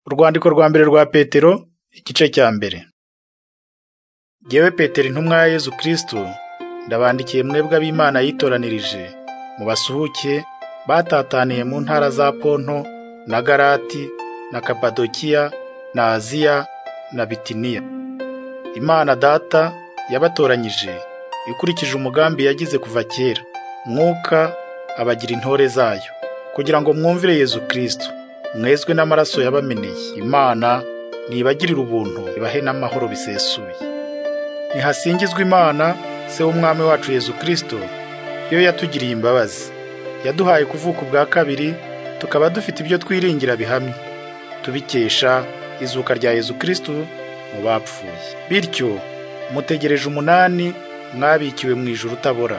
Urwandiko rwa mbere rwa Petero igice cya mbere Jyewe Petero intumwa ya Yezu Kristo ndabandikiye mwebwe ab'Imana yitoranirije mu basuhuke batataniye mu ntara za Ponto na Galati na Kapadokiya na Aziya na Bitiniya Imana data yabatoranyije ikurikije umugambi yagize kuva kera mwuka abagira intore zayo kugira ngo mwumvire Yezu Kristo mwezwe n'amaraso yabameneye imana nibagirira ubuntu ibahe n'amahoro bisesuye ntihasingizwe imana se w'umwami wacu yezu kirisito iyo yatugiriye imbabazi yaduhaye kuvuka ubwa kabiri tukaba dufite ibyo twiringira bihamye tubikesha izuka rya yezu kirisito mu bapfuye bityo mutegereje umunani mwabikiwe mu ijoro utabora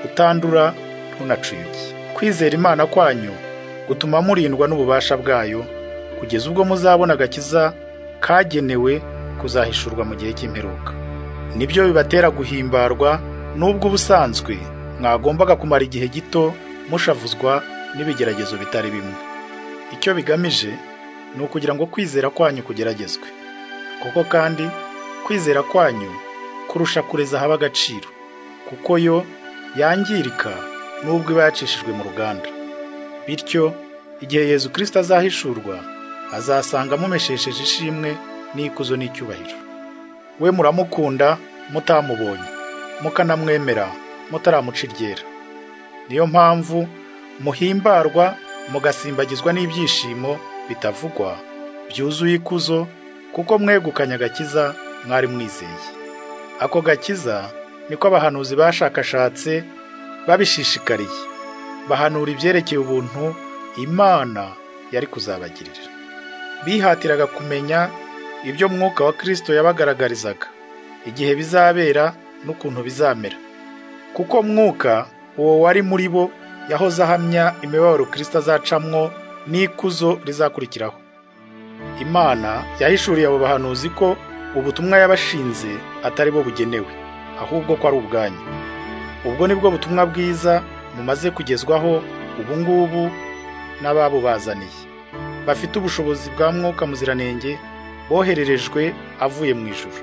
utandura ntunacuyuke kwizera imana kwanyu gutuma murindwa n'ububasha bwayo kugeza ubwo muzabona agakiza kagenewe kuzahishurwa mu gihe cy'imperuka nibyo bibatera guhimbarwa n'ubwo ubusanzwe mwagombaga kumara igihe gito mushavuzwa n'ibigeragezo bitari bimwe icyo bigamije ni ukugira ngo kwizera kwanyu kugeragezwe kuko kandi kwizera kwanyu kurusha kureza haba agaciro kuko yo yangirika n'ubwo iba yacishijwe mu ruganda bityo igihe yezu kirisita azahishurwa azasanga mumeshesheje ishimwe n'ikuzo n'icyubahiro we muramukunda mutamubonye mukanamwemera mutaramuca iryera niyo mpamvu muhimbarwa mugasimbagizwa n'ibyishimo bitavugwa byuzuye ikuzo kuko mwegukanye agakiza mwari mwizeye ako gakiza niko abahanuzi bashakashatse babishishikariye bahanura ibyerekeye ubuntu imana yari kuzabagirira bihatiraga kumenya ibyo mwuka wa kirisito yabagaragarizaga igihe bizabera n'ukuntu bizamera kuko mwuka uwo wari muri bo yahoze ahamya imibabaro kirisito azacamwo n'ikuzo rizakurikiraho imana yahishuriye abo bahanuzi ko ubutumwa yabashinze atari bo bugenewe ahubwo ko ari ubwanyu ubwo ni bwo butumwa bwiza mumaze kugezwaho ubu ngubu n'ababubazaniye bafite ubushobozi bwa mwuka muziranenge bohererejwe avuye mu ijuru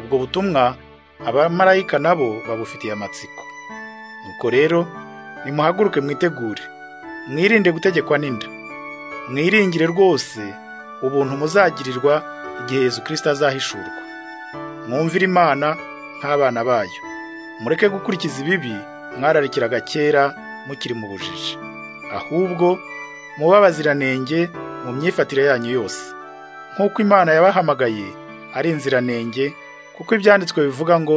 ubwo butumwa abamarayika nabo babufitiye amatsiko nuko rero nimuhaguruke mwitegure mwirinde gutegekwa n'inda mwiringire rwose ubuntu muzagirirwa igihe Yezu kirisita azahishurwa mwumvire imana nk'abana bayo mureke gukurikiza ibibi mwararikiraga kera mukiri mu bujiji ahubwo muba abaziranenge mu myifatire yanyu yose nk'uko imana yabahamagaye ari inziranenge kuko ibyanditswe bivuga ngo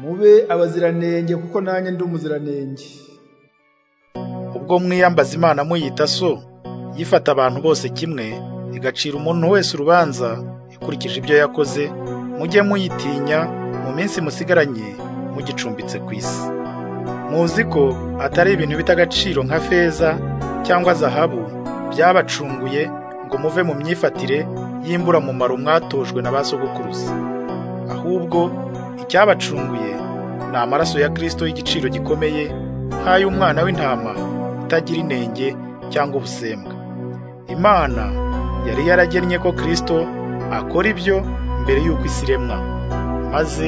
mube abaziranenge kuko nanjye ndi umuziranenge ubwo mwiyambaza imana muyita so yifata abantu bose kimwe igacira umuntu wese urubanza ikurikije ibyo yakoze mujye muyitinya mu minsi musigaranye mugicumbitse ku isi muzi ko atari ibintu bita agaciro nka feza cyangwa zahabu byabacunguye ngo muve mu myifatire y'imburamumaro mwatojwe na ba sogokuruza ahubwo icyabacunguye ni amaraso ya kirisito y'igiciro gikomeye nk'ay'umwana w'intama utagira inenge cyangwa ubusembwa imana yari yaragennye ko kirisito akora ibyo mbere y'uko isi iremwa maze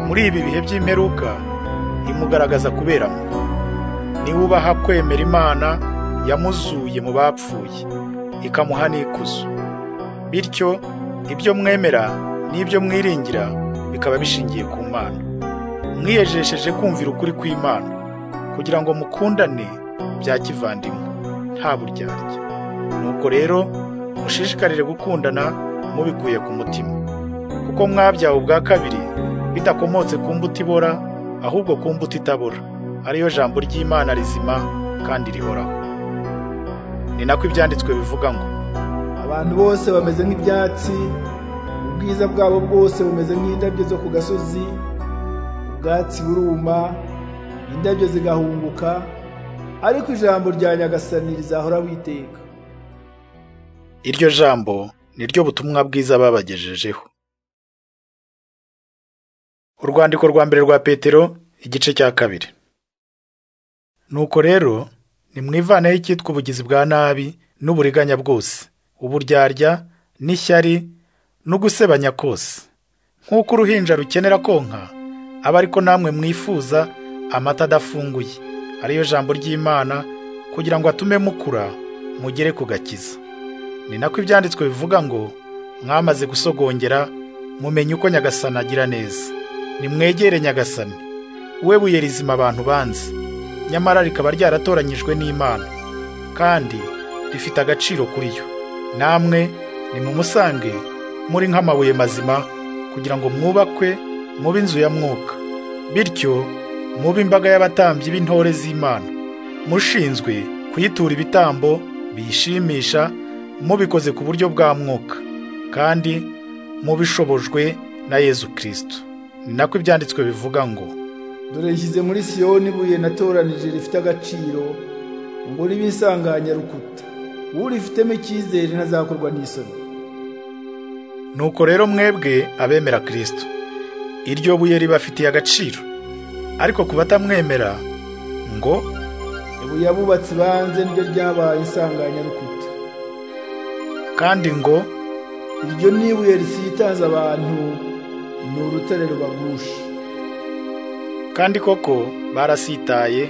muri ibi bihe by'imperuka imugaragaza kuberamo niba ubaha kwemera imana yamuzuye mu bapfuye ikamuha n'ikuzo bityo ibyo mwemera n'ibyo mwiringira bikaba bishingiye ku mana mwiyejesheje kumvira ukuri kw'imana kugira ngo mukundane bya kivandimwe nta buryarya nuko rero mushishikarire gukundana mubikuye ku mutima kuko mwabyawe ubwa kabiri bidakomotse ku mbuto ibora ahubwo ku mbuto itabura ariyo jambo ry'imana rizima kandi rihoraho ni nako ibyanditswe bivuga ngo abantu bose bameze nk'ibyatsi ubwiza bwabo bwose bumeze nk'indabyo zo ku gasozi ubwatsi buruma indabyo zigahunguka ariko ijambo rya nyagasani rizahora witeka iryo jambo niryo butumwa bwiza babagejejeho urwandiko rwa mbere rwa petero igice cya kabiri nuko rero nimwivaneho icyitwa ubugizi bwa nabi n'uburiganya bwose uburyarya n'ishyari no gusebanya kose nk'uko uruhinja rukenera konka aba ariko namwe mwifuza amata adafunguye ariyo jambo ry'imana kugira ngo atume mukura mugere ku gakiza ni nako ibyanditswe bivuga ngo mwamaze gusogongera mumenye uko nyagasani agira neza nimwegere nyagasani we buye rizima abantu banze nyamara rikaba ryaratoranyijwe n'imana kandi rifite agaciro kuri yo namwe nimumusange muri nk'amabuye mazima kugira ngo mwubakwe mube inzu ya mwuka bityo mube imbaga y'abatambyi b'intore z'imana mushinzwe kuyitura ibitambo biyishimisha mubikoze ku buryo bwa mwuka kandi mubishobojwe na yezu kirisito ni nako ibyanditswe bivuga ngo dore yishyize muri siyoni ibuye natoranije rifite agaciro ngo ribe rukuta urifitemo icyizere ntazakorwa n'isoni nuko rero mwebwe abemera kirisito iryo buye ribafitiye agaciro ariko ku batamwemera ngo ibuye abubatsi banze niryo ryabaye rukuta kandi ngo iryo ni ibuye risitaza abantu ni urutare rubagusha kandi koko barasitaye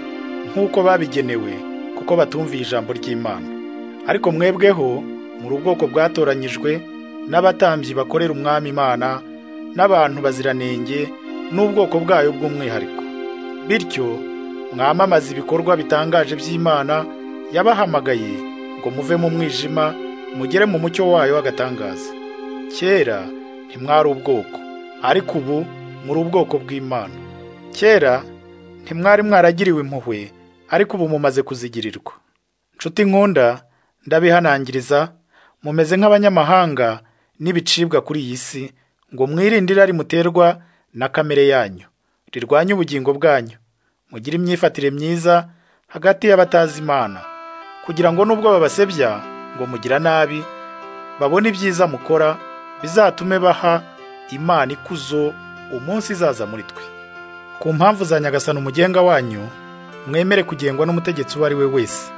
nk'uko babigenewe kuko batumviye ijambo ry'imana ariko mwebweho muri ubwoko bwatoranyijwe n'abatambyi bakorera umwami imana n'abantu baziranenge n'ubwoko bwayo bw'umwihariko bityo mwamamaze ibikorwa bitangaje by'imana yabahamagaye ngo muve mu mwijima mugere mu mucyo wayo w'agatangaza kera ntimwari ubwoko ariko ubu muri ubwoko bw'imana kera ntimwari mwaragiriwe impuhwe ariko ubu mumaze kuzigirirwa nshuti nkunda ndabihanangiriza mumeze nk'abanyamahanga n'ibicibwa kuri iyi si ngo mwirinde irari muterwa na kamere yanyu rirwanye ubugingo bwanyu mugire imyifatire myiza hagati y'abatazi imana kugira ngo nubwo babasebya ngo mugira nabi babone ibyiza mukora bizatume baha imana ikuzo umunsi izaza muri twe ku mpamvu za nyagasani umugenga wanyu mwemere kugengwa n'umutegetsi uwo ari we wese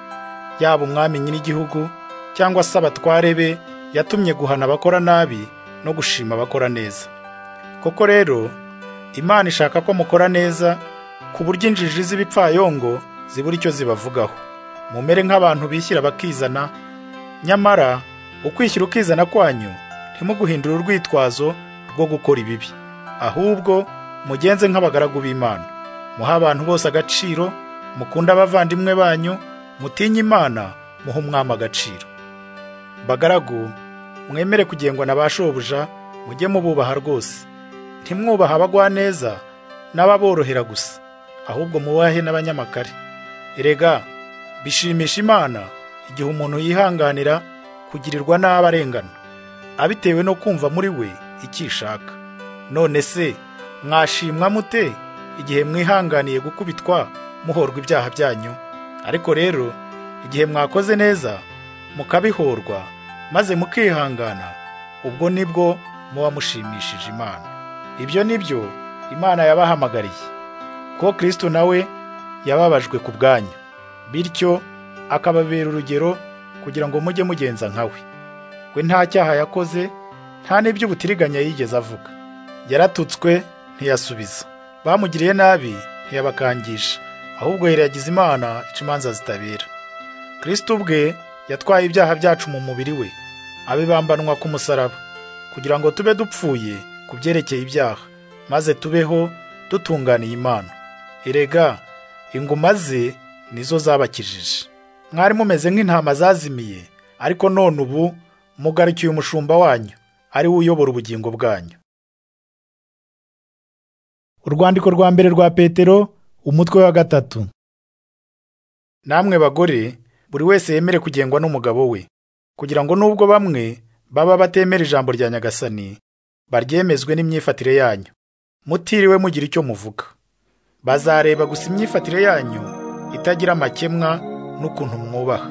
yaba umwami nyir'igihugu cyangwa se abatware be yatumye guhana abakora nabi no gushima abakora neza koko rero imana ishaka ko mukora neza ku buryo injiji z'ibipfayongo zibura icyo zibavugaho mumere nk'abantu bishyira bakizana nyamara ukwishyira ukizana kwanyu ntimuguhindure urwitwazo rwo gukora ibibi ahubwo mugenze nk'abagaragu b'imana muha abantu bose agaciro mukunda abavandimwe banyu mutinye imana muhe umwami agaciro bagaragu mwemere kugengwa na ba shobuja mujye mububaha rwose ntimwubaha abagwaneza n'ababorohera gusa ahubwo mubahe n'abanyamakare erega bishimisha imana igihe umuntu yihanganira kugirirwa nabi arengana abitewe no kumva muri we icyo ishaka none se mwashimwa mute igihe mwihanganiye gukubitwa muhorwa ibyaha byanyu ariko rero igihe mwakoze neza mukabihorwa maze mukihangana ubwo nibwo muba mushimishije imana ibyo ni byo imana yabahamagariye ko kirisito nawe yababajwe ku bwanyu bityo akababera urugero kugira ngo mujye mugenza nkawe we nta cyaha yakoze nta n'ibyo ubutiriganya yigeze avuga yaratutswe ntiyasubiza bamugiriye nabi ntiyabakangisha ahubwo yagize imana ica imanza zitabera kirisito ubwe yatwaye ibyaha byacu mu mubiri we abibambanwa ku musaraba kugira ngo tube dupfuye ku byerekeye ibyaha maze tubeho dutunganiye imana erega inguma ze nizo zabakijije mwari mumeze nk'intama zazimiye ariko none ubu mugarukiye umushumba wanyu ari we uyobora ubugingo bwanyu urwandiko rwa mbere rwa petero umutwe wa gatatu namwe bagore buri wese yemere kugengwa n'umugabo we kugira ngo nubwo bamwe baba batemera ijambo rya nyagasani baryemezwe n'imyifatire yanyu mutiriwe mugira icyo muvuga bazareba gusa imyifatire yanyu itagira amakemwa n'ukuntu mwubaha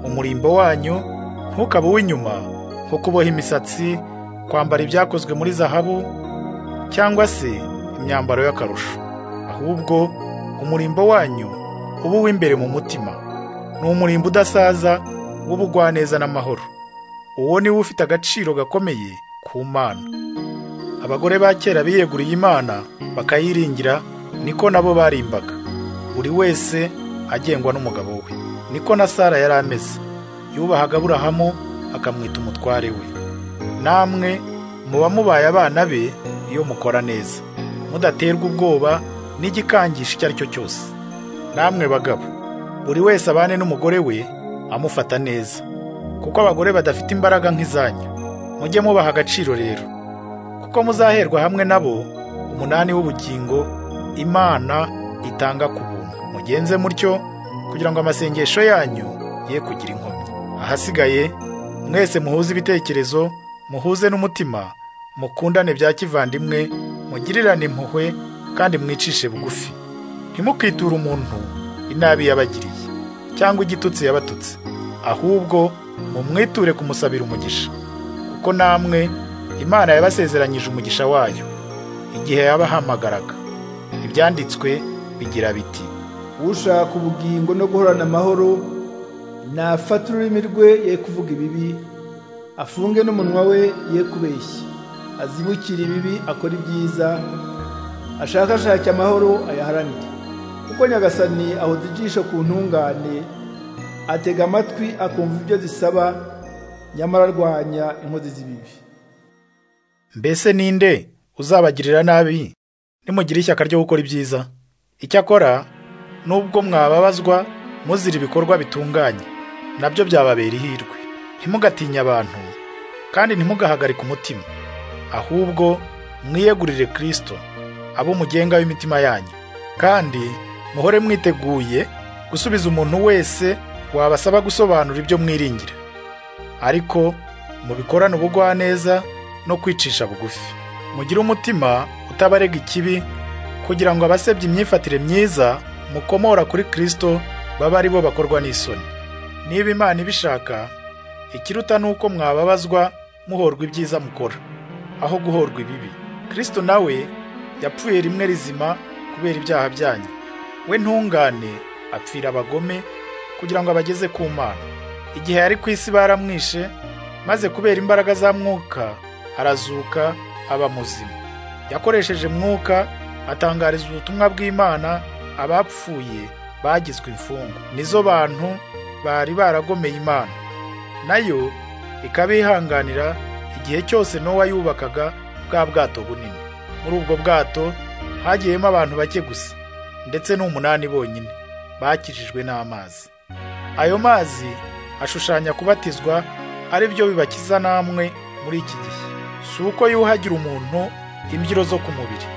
umurimbo wanyu ntukaba uw'inyuma nko kuboha imisatsi kwambara ibyakozwe muri zahabu cyangwa se imyambaro y'akarusho ahubwo umurimbo wanyu uba uw'imbere mu mutima ni umurimbo udasaza w'ubugwaneza n'amahoro uwo ni we ufite agaciro gakomeye ku mana abagore ba kera biyeguriye imana bakayiringira niko nabo barimbaga buri wese agengwa n'umugabo we niko na sara yari ameze yubahaga aburahamu akamwita umutware we namwe muba mubaye abana be iyo mukora neza mudaterwa ubwoba n'igikangisho icyo ari cyo cyose namwe bagabo buri wese abane n'umugore we amufata neza kuko abagore badafite imbaraga nk'izanyu mujye mubaha agaciro rero kuko muzaherwa hamwe nabo umunani w'ubugingo imana itanga ku buntu mugenze mutyo kugira ngo amasengesho yanyu ye kugira inkomyi ahasigaye mwese muhuze ibitekerezo muhuze n'umutima mukundane bya kivandimwe mugirirane impuhwe kandi mwicishe bugufi ntimukiture umuntu inabi yabagiriye cyangwa igitutsi yabatutse ahubwo mumwiture kumusabira umugisha kuko namwe imana yabasezeranyije umugisha wayo igihe yabahamagaraga ibyanditswe bigira biti ushaka ubugingo no guhorana amahoro nafata ururimi rwe ye kuvuga ibibi afunge n'umunwa we ye kubeshya azibukire ibibi akora ibyiza ashakashake amahoro ayaharanire kuko nyagasani ahoza ijisho ku ntungane atega amatwi akumva ibyo zisaba nyamara arwanya inkozi z'ibibi mbese ninde uzabagirira nabi nimugira ishyaka ryo gukora ibyiza icyakora nubwo mwababazwa muzira ibikorwa bitunganye nabyo byababera ihirwe ntimugatinye abantu kandi ntimugahagarike umutima ahubwo mwiyegurire kirisito abo umugenga w'imitima yanyu kandi muhore mwiteguye gusubiza umuntu wese wabasaba gusobanura ibyo mwiringira ariko mubikorane ubugwaneza no kwicisha bugufi mugire umutima utabarega ikibi kugira ngo abasebya imyifatire myiza mukomora kuri kirisito babe ari bo bakorwa n'isoni niba imana ibishaka ikiruta ni uko mwababazwa muhorwa ibyiza mukora aho guhorwa ibibi kirisito nawe yapfuye rimwe rizima kubera ibyaha byanyu we ntungane apfira abagome kugira ngo abageze ku mana igihe yari ku isi baramwishe maze kubera imbaraga za mwuka arazuka aba muzima yakoresheje mwuka atangariza ubutumwa bw'imana abapfuye bagizwe imfungwa nizo bantu bari baragomeye imana nayo ikabihanganira igihe cyose nowa yubakaga bwa bwato bunini muri ubwo bwato hagiyemo abantu bake gusa ndetse n'umunani bonyine bakijijwe n'amazi ayo mazi ashushanya kubatizwa ari byo bibakiza namwe muri iki gihe si uko yuhagira umuntu imbyiro zo ku mubiri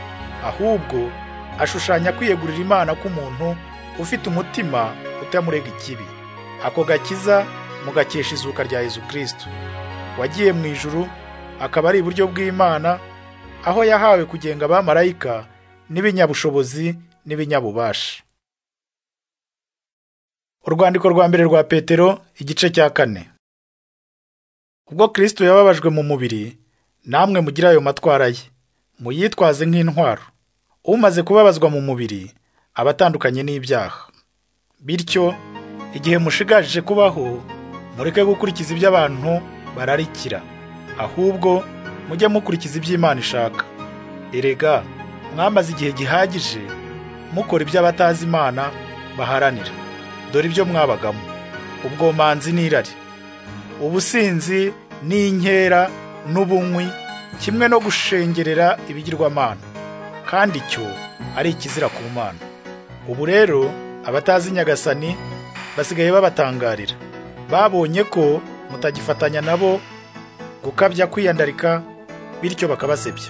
ahubwo ashushanya kwiyegurira imana k'umuntu ufite umutima utamurega ikibi ako gakiza mugakesha izuka rya yezu kirisito wagiye mu ijuru akaba ari iburyo bw'imana aho yahawe kugenga abamarayika n'ibinyabushobozi n'ibinyabubasha urwandiko rwa mbere rwa petero igice cya kane ubwo kirisito yababajwe mu mubiri namwe mugira ayo matwara ye muyitwaze nk'intwaro umaze kubabazwa mu mubiri aba atandukanye n'ibyaha bityo igihe mushigaje kubaho mureke gukurikiza ibyo abantu bararikira ahubwo mujye mukurikiza ibyo Imana ishaka erega mwamaze igihe gihagije mukora ibyo abatazi imana baharanira dore ibyo mwabagamo ubwomanzi n'irari ubusinzi n'inkera n'ubunywi kimwe no gushengerera ibigirwamana kandi cyo ari ikizira ku mana ubu rero abatazi nyagasani basigaye babatangarira babonye ko mutagifatanya nabo gukabya kwiyandarika bityo bakabasebya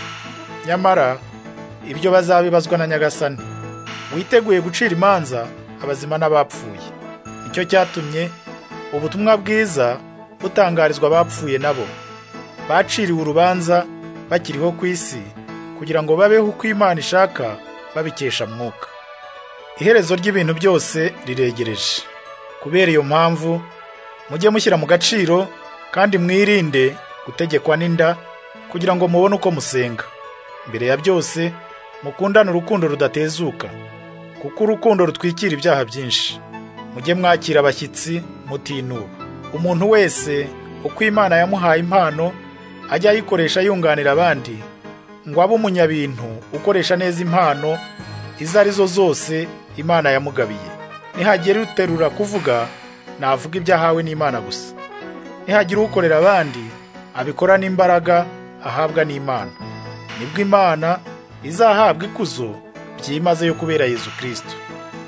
nyamara ibyo bazabibazwa na nyagasani witeguye gucira imanza abazima n'abapfuye nicyo cyatumye ubutumwa bwiza butangarizwa abapfuye nabo baciriwe urubanza bakiriho ku isi kugira ngo babeho uko imana ishaka babikesha mwuka iherezo ry'ibintu byose riregereje kubera iyo mpamvu mujye mushyira mu gaciro kandi mwirinde gutegekwa n'inda kugira ngo mubone uko musenga mbere ya byose mukundane urukundo rudatezuka kuko urukundo rutwikira ibyaha byinshi mujye mwakira abashyitsi mutinuba umuntu wese uko Imana yamuhaye impano ajya ayikoresha yunganira abandi ngo abe umunyabintu ukoresha neza impano izo ari zo zose Imana yamugabiye nihagira uterura kuvuga navuga ibyo ahawe n'Imana gusa nihagira ukorera abandi abikora n'imbaraga ahabwa n'Imana nibwo Imana izahabwa ikuzo byimazeyo kubera Yezu Kristo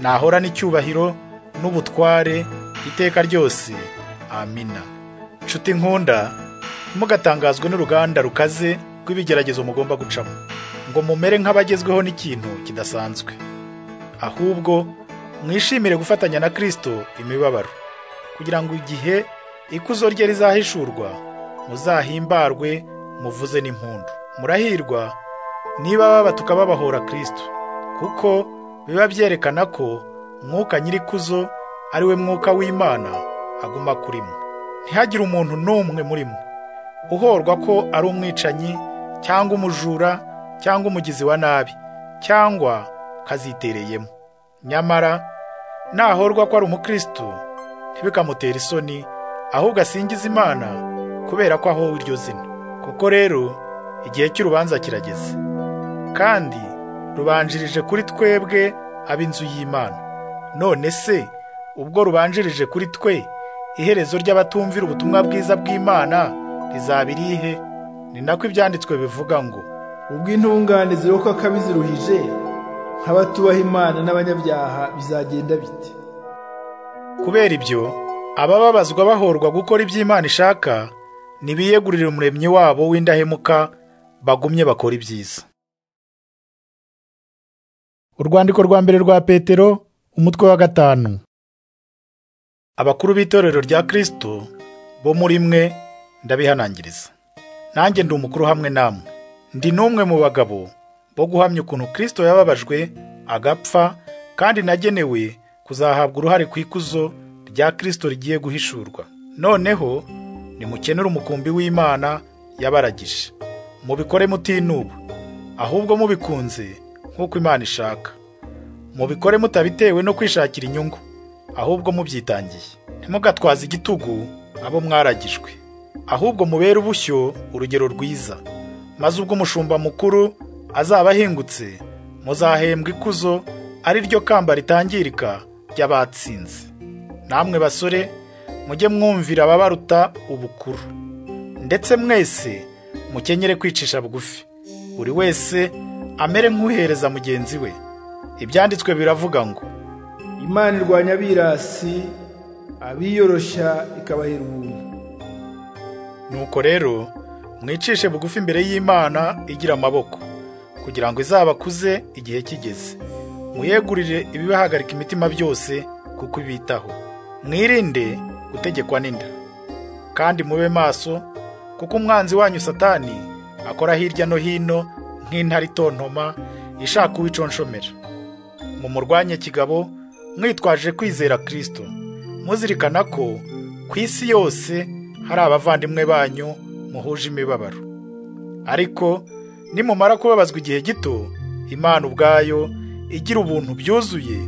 nahora n'icyubahiro n'ubutware iteka ryose amina nshuti nkunda ntimugatangazwe n'uruganda rukaze rw'ibigeragezo mugomba gucamo ngo mumere nk'abagezweho n'ikintu kidasanzwe ahubwo mwishimire gufatanya na Kristo imibabaro kugira ngo igihe ikuzo rye rizahishurwa muzahimbarwe muvuze n'impundu murahirwa niba baba tukababahora Kristo kuko biba byerekana ko mwuka nyirikuzo ari we mwuka w'Imana aguma kuri mwe ntihagire umuntu n'umwe muri mwe uhorwa ko ari umwicanyi cyangwa umujura cyangwa umugizi wa nabi cyangwa kazitereyemo nyamara nahorwa ko ari umukristo ntibikamutere isoni ahubwo asingiza imana kubera ko aho iryo zina koko rero igihe cy'urubanza kirageze kandi rubanjirije kuri twebwe ab'inzu y'imana none se ubwo rubanjirije kuri twe iherezo ry'abatumvira ubutumwa bwiza bw'Imana rizaba irihe ni nako ibyanditswe bivuga ngo ubwo intungane zirokoka akabi ziruhije nk'abatubaha Imana n'abanyabyaha bizagenda bite kubera ibyo abababazwa bahorwa gukora ibyo Imana ishaka ntibiyegurire umuremyi wabo w'indahemuka bagumye bakora ibyiza urwandiko rwa mbere rwa petero umutwe wa gatanu abakuru b'itorero rya Kristo bo muri mwe ndabihanangiriza nanjye ndi umukuru hamwe namwe ndi n'umwe mu bagabo bo guhamya ukuntu Kristo yababajwe agapfa kandi nagenewe kuzahabwa uruhare ku ikuzo rya Kristo rigiye guhishurwa noneho nimukenere umukumbi w'Imana yabaragije mubikore mutinuba ahubwo mubikunze nk'uko Imana ishaka mubikore mutabitewe no kwishakira inyungu ahubwo mubyitangiye ntimugatwaze igitugu abo mwaragijwe ahubwo mubere ubushyo urugero rwiza maze ubwo umushumba mukuru azaba ahingutse muzahembwa ikuzo ari ryo kamba ritangirika ry'abatsinze namwe basore mujye mwumvira ababaruta ubukuru ndetse mwese mukenyere kwicisha bugufi buri wese amere nk'uhereza mugenzi we ibyanditswe biravuga ngo Imana irwanya abirasi abiyorosha ikabahera ubuntu Nuko rero mwicishe bugufi imbere y'Imana igira amaboko kugira ngo izabakuze igihe kigeze muyegurire ibibahagarika imitima byose kuko ibitaho mwirinde gutegekwa n'inda kandi mube maso kuko umwanzi wanyu satani akora hirya no hino nk'intare itontoma ishaka uwiconshomera mumurwanye kigabo mwitwaje kwizera Kristo muzirikana ko ku isi yose hari abavandimwe banyu muhuje imibabaro ariko nimumara kubabazwa igihe gito Imana ubwayo igira ubuntu byuzuye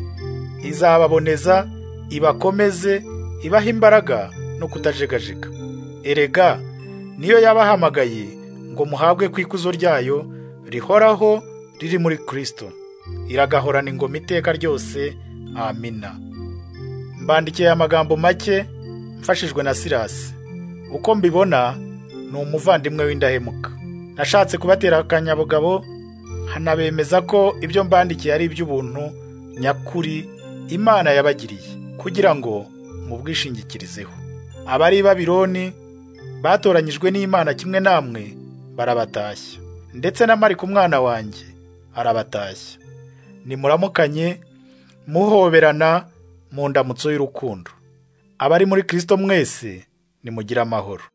izababoneza ibakomeze ibaha imbaraga no kutajegajega erega niyo yabahamagaye ngo muhabwe ku ikuzo ryayo rihoraho riri muri Kristo iragahorana ingoma iteka ryose amina mbandikiye amagambo make mfashijwe na Silas uko mbibona ni umuvandimwe w'indahemuka nashatse kubatera akanyabugabo hanabemeza ko ibyo mbandikiye ari iby'ubuntu nyakuri Imana yabagiriye kugira ngo mubwishingikirizeho abari Babiloni batoranyijwe n'Imana kimwe namwe barabatashya ndetse na Mariko umwana wanjye arabatashya nimuramukanye muhoberana mu ndamutso y'urukundo abari muri Kristo mwese nimugire amahoro